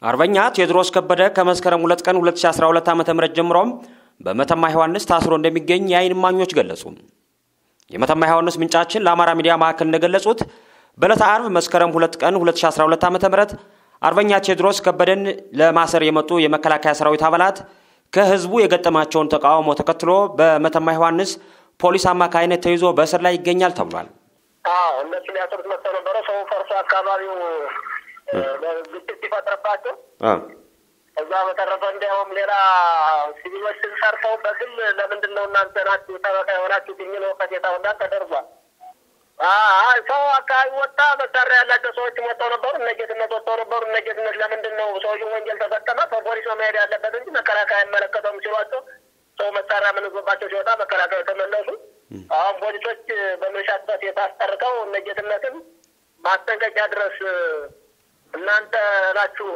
አርበኛ ቴዎድሮስ ከበደ ከመስከረም ሁለት ቀን 2012 ዓ ም ጀምሮም በመተማ ዮሐንስ ታስሮ እንደሚገኝ የአይን እማኞች ገለጹ። የመተማ ዮሐንስ ምንጫችን ለአማራ ሚዲያ ማዕከል እንደገለጹት በዕለተ አርብ መስከረም ሁለት ቀን 2012 ዓ ም አርበኛ ቴዎድሮስ ከበደን ለማሰር የመጡ የመከላከያ ሰራዊት አባላት ከህዝቡ የገጠማቸውን ተቃውሞ ተከትሎ በመተማ ዮሐንስ ፖሊስ አማካይነት ተይዞ በእስር ላይ ይገኛል ተብሏል። እነሱ ሊያስሩት መጥተው ነበረ። ሰው ፈርሶ አካባቢው ግጭት ሲፈጥርባቸው እዛ በተረፈ እንዲያውም ሌላ ሲቪሎችን ሰርተው በግል ለምንድን ነው እናንተ ናችሁ ጠበቃ የሆናችሁ የሚል ወቀሴታ ሁላ ተደርጓል። ሰው አካባቢ ወጣ። መሳሪያ ያላቸው ሰዎች ወጥተው ነበሩ። እነጌትነት ወጥተው ነበሩ። እነጌትነት ለምንድን ነው ሰውዬው ወንጀል ተፈጸመ፣ በፖሊስ ነው መሄድ ያለበት እንጂ መከላከያ አይመለከተውም ሲሏቸው ሰው መሳሪያ ምንዞባቸው ሲወጣ መከላከያ ተመለሱ። አሁን ፖሊሶች በመሻበት የታስጠርቀው እነጌትነትን ማስጠንቀቂያ ድረስ እናንተ ናችሁ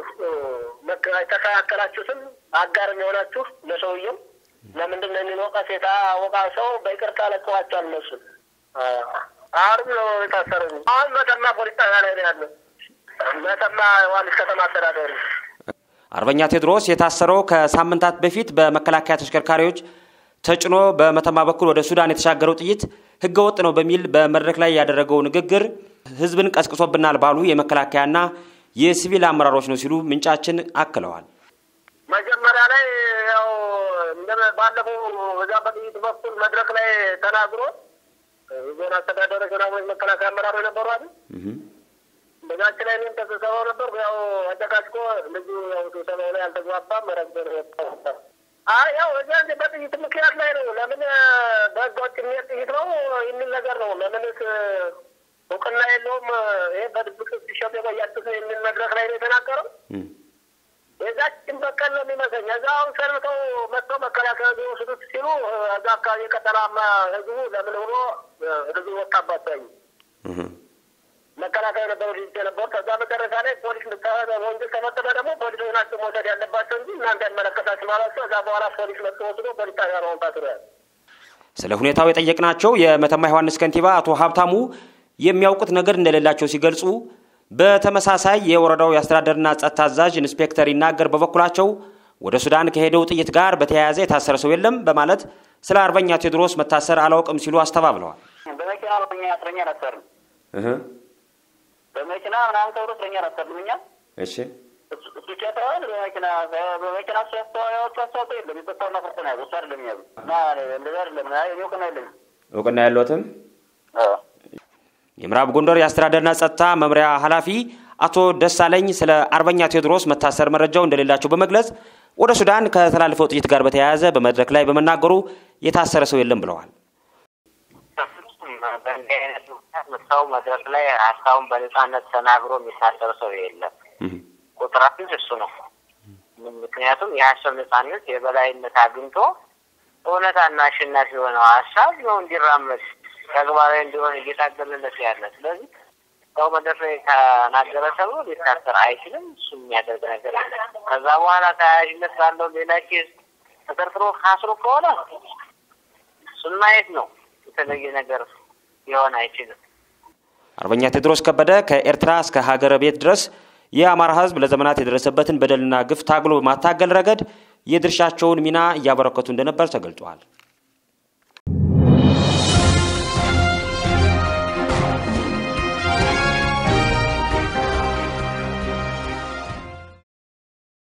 የተከላከላችሁትም አጋርም የሆናችሁ ለሰውየው ለምንድን ነው የሚል ወቀሴታ ወቃ ሰው በይቅርታ ለቀዋቸዋል። እነሱን አሁንም ነው የታሰረ። አሁን መተማ ፖሊስ ጣቢያ ላይ ነው ያለው። መተማ ዮሐንስ ከተማ አስተዳደሩ አርበኛ ቴዎድሮስ የታሰረው ከሳምንታት በፊት በመከላከያ ተሽከርካሪዎች ተጭኖ በመተማ በኩል ወደ ሱዳን የተሻገረው ጥይት ህገወጥ ነው በሚል በመድረክ ላይ ያደረገው ንግግር ህዝብን ቀስቅሶብናል ባሉ የመከላከያና የሲቪል አመራሮች ነው ሲሉ ምንጫችን አክለዋል። መጀመሪያ ላይ ያው ባለፈው በዛ በጥይት በኩል መድረክ ላይ ተናግሮ ዞን አስተዳደሮች ምናምን መከላከያ አመራሮች ነበሩ አይደል? በዛች ላይ እኔም ተስብሰባው ነበር። ያው አጨቃጭቆ ልጁ ያው ስብሰባው ላይ አልተግባባም። መረግ አይ ያው እዚያ በጥይት ምክንያት ላይ ነው። ለምን በህገ ወጥ የሚሄድ ጥይት ነው የሚል ነገር ነው። ለምንስ እውቅና የለውም። ይሄ በድብቅ ሲሸጥ የቆያችሁት የሚል መድረክ ላይ ነው የተናገረው። የዛችን በቀል ነው የሚመስለኝ። እዛ አሁን ሰልምተው መጥተው መከላከያ ሊወስዱት ሲሉ እዛ አካባቢ የቀጠላማ ህዝቡ ለምን ብሎ ህዝቡ ወጣባቸው። መከላከያ ነበሩ ልጅ የነበሩ ከዛ መጨረሻ ላይ ፖሊስ ወንጀል ተፈጸመ። ደግሞ ፖሊሶች ናቸው መውሰድ ያለባቸው እንጂ እናንተ ያመለከታችሁ ማላቸው። እዛ በኋላ ፖሊስ መጥቶ ወስዶ ፖሊስ ጣቢያ ነው ታስሮ ያለ። ስለ ሁኔታው የጠየቅናቸው የመተማ ዮሐንስ ከንቲባ አቶ ሀብታሙ የሚያውቁት ነገር እንደሌላቸው ሲገልጹ በተመሳሳይ የወረዳው የአስተዳደርና ጸጥታ አዛዥ ኢንስፔክተር ይናገር በበኩላቸው ወደ ሱዳን ከሄደው ጥይት ጋር በተያያዘ የታሰረ ሰው የለም በማለት ስለ አርበኛ ቴዎድሮስ መታሰር አላውቅም ሲሉ አስተባብለዋል። በመኪና እኛ እስረኛ ነበርን። በመኪና ምናምን ተብሎ እስረኛ ነበርን እኛ። እሺ እሱ ቸተዋል። በመኪና በመኪና እሱ ያስተዋያዎቹ አስተዋጽኦ የለም የጸጥታውና ፈተና እሱ አይደለም ያሉ እና እንደዛ አይደለም እኔ እውቅና የለኝም። እውቅና ያለዎትም የምዕራብ ጎንደር የአስተዳደርና ጸጥታ መምሪያ ኃላፊ አቶ ደሳለኝ ስለ አርበኛ ቴዎድሮስ መታሰር መረጃው እንደሌላቸው በመግለጽ ወደ ሱዳን ከተላለፈው ጥይት ጋር በተያያዘ በመድረክ ላይ በመናገሩ የታሰረ ሰው የለም ብለዋል። በእንዲህ አይነት ምክንያት ሰው መድረክ ላይ ሀሳቡን በነጻነት ተናግሮ የሚታሰር ሰው የለም። ቁጥራችን እሱ ነው። ምክንያቱም የሀሳብ ነጻነት የበላይነት አግኝቶ እውነታና አሸናፊ የሆነው ሀሳብ ነው እንዲራመድ ተግባራዊ እንዲሆን እየታገለለት ያለ። ስለዚህ ሰው መድረክ ላይ ተናገረ ተብሎ ሊታሰር አይችልም። እሱ የሚያደርግ ነገር ከዛ በኋላ ተያያዥነት ባለው ሌላ ኬዝ ተጠርጥሮ ካስሮ ከሆነ እሱን ማየት ነው። የተለየ ነገር ሊሆን አይችልም። አርበኛ ቴዎድሮስ ከበደ ከኤርትራ እስከ ሀገረ ቤት ድረስ የአማራ ሕዝብ ለዘመናት የደረሰበትን በደልና ግፍ ታግሎ በማታገል ረገድ የድርሻቸውን ሚና እያበረከቱ እንደነበር ተገልጧል።